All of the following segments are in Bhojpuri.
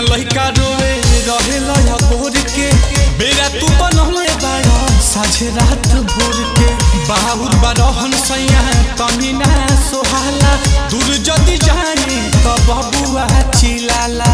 लइका रोवे रहे लया भोर के बेरा तू बनले बाड़ा साझे रात भोर के बाबूर बारहन सैया तनी ना सोहाला दूर जदी जानी त बबुआ चिलाला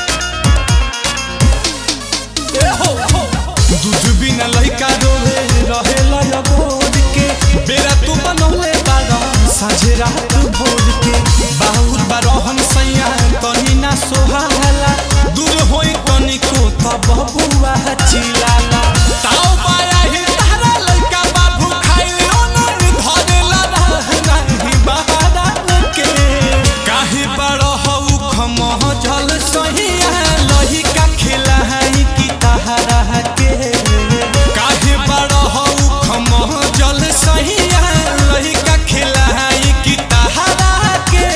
ए हो हो दूध बिना लइका रोवे रहे लया भोर के बेरा तू बनले बाड़ा साझे रात भोर के बाबूर बारहन सैया तनी ना सोहाला दूर होई तनिको त बबुआ चिलाला ताऊ माया ही तारा लइका बाबू खाइलो न धरेला नाही बहारा के काहे बड़ हऊ खमह जल सहिया लहिका खिलाई की तहरा के काहे बड़ हऊ खमह जल सहिया लहिका खिलाई की तहरा के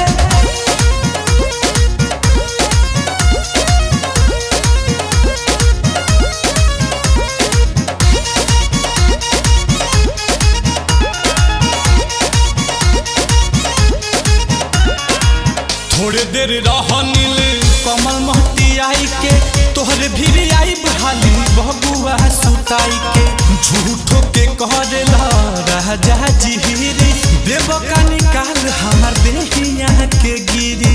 थोड़े देर रहनिल कमल महती आई के तोहरे भीरी आई बहाली बबुआ सुताई के झूठो के कहला राजा जिहिरी देव का निकाल हमार देहिया के गिरी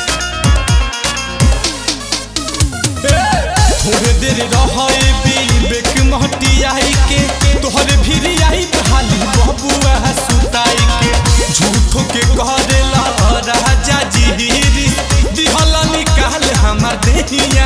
थोड़े देर रहे विवेक महती आई के तोहरे भीरी आई बहाली बबुआ सुताई के झूठो के कहला राजा जिहिरी दिहला निकाल हमार देहिया